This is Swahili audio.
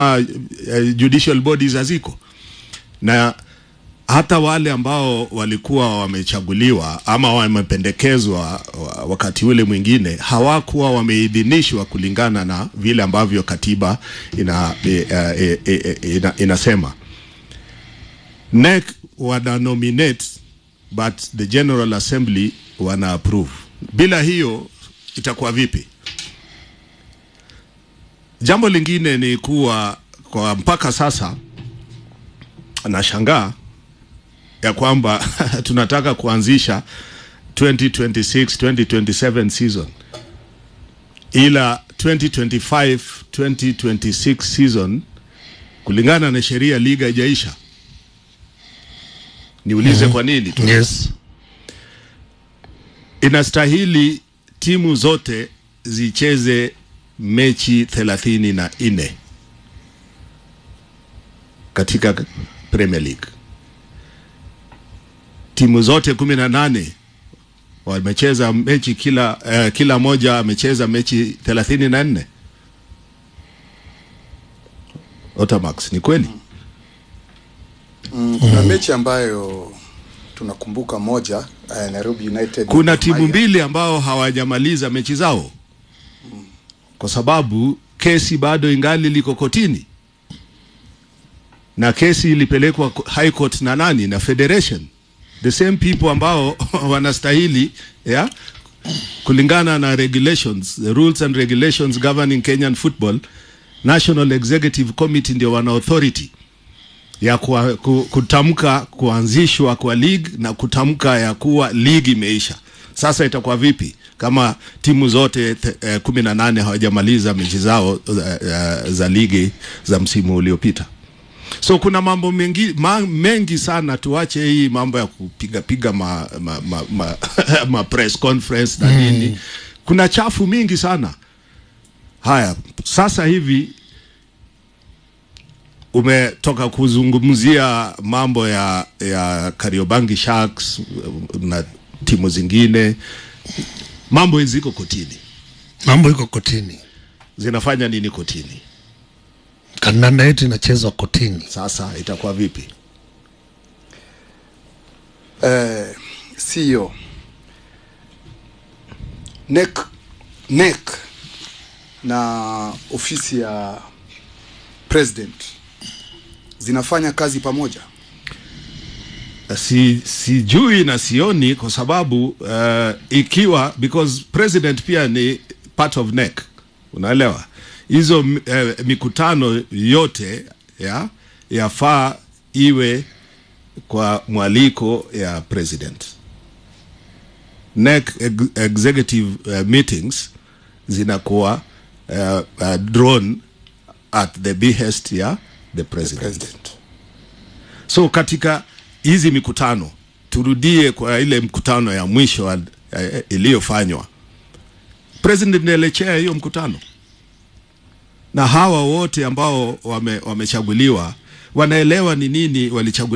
uh, judicial bodies haziko na hata wale ambao walikuwa wamechaguliwa ama wamependekezwa wakati ule mwingine hawakuwa wameidhinishwa kulingana na vile ambavyo katiba ina, e, e, e, e, ina, inasema. NEC wana nominate but the General Assembly wana approve. Bila hiyo itakuwa vipi? Jambo lingine ni kuwa kwa mpaka sasa nashangaa ya kwamba tunataka kuanzisha 2026 2027 season, ila 2025 2026 season kulingana na sheria liga haijaisha. Niulize kwa nini tu? Yes. Inastahili timu zote zicheze mechi thelathini na nne katika Premier League. Timu zote kumi na nane wamecheza mechi kila uh, kila moja amecheza mechi thelathini na nne. Otamax, ni kweli? Mm, kuna mechi ambayo tunakumbuka moja uh, Nairobi United na Kuna Gor timu Mahia. mbili ambao hawajamaliza mechi zao kwa sababu kesi bado ingali liko kotini, na kesi ilipelekwa high court na nani? Na federation, the same people ambao wanastahili yeah, kulingana na regulations, the rules and regulations governing Kenyan football. National Executive Committee ndio wana authority ya kuwa, ku, kutamka kuanzishwa kwa league na kutamka ya kuwa league imeisha. Sasa itakuwa vipi kama timu zote te- eh, kumi na nane hawajamaliza mechi zao eh, eh, za ligi za msimu uliopita? So kuna mambo mengi, ma, mengi sana. Tuache hii mambo ya kupiga piga ma, ma, ma, ma, ma press conference na nini. Kuna chafu mingi sana. Haya, sasa hivi umetoka kuzungumzia mambo ya ya Kariobangi Sharks na timu zingine, mambo ziko kotini, Mambo iko kotini, zinafanya nini kotini? kandanda yetu inachezwa kotini. Sasa itakuwa vipi? eh, CEO NEC NEC na ofisi ya president zinafanya kazi pamoja. si sijui na sioni kwa sababu uh, ikiwa because president pia ni part of NEC unaelewa hizo uh, mikutano yote ya yafaa iwe kwa mwaliko ya president NEC ex executive uh, meetings zinakuwa uh, uh, drawn at the behest ya the president. President. So katika hizi mikutano turudie kwa ile mkutano ya mwisho wa- eh, iliyofanywa, president ndiye alichea hiyo mkutano, na hawa wote ambao wame, wamechaguliwa wanaelewa ni nini walichaguliwa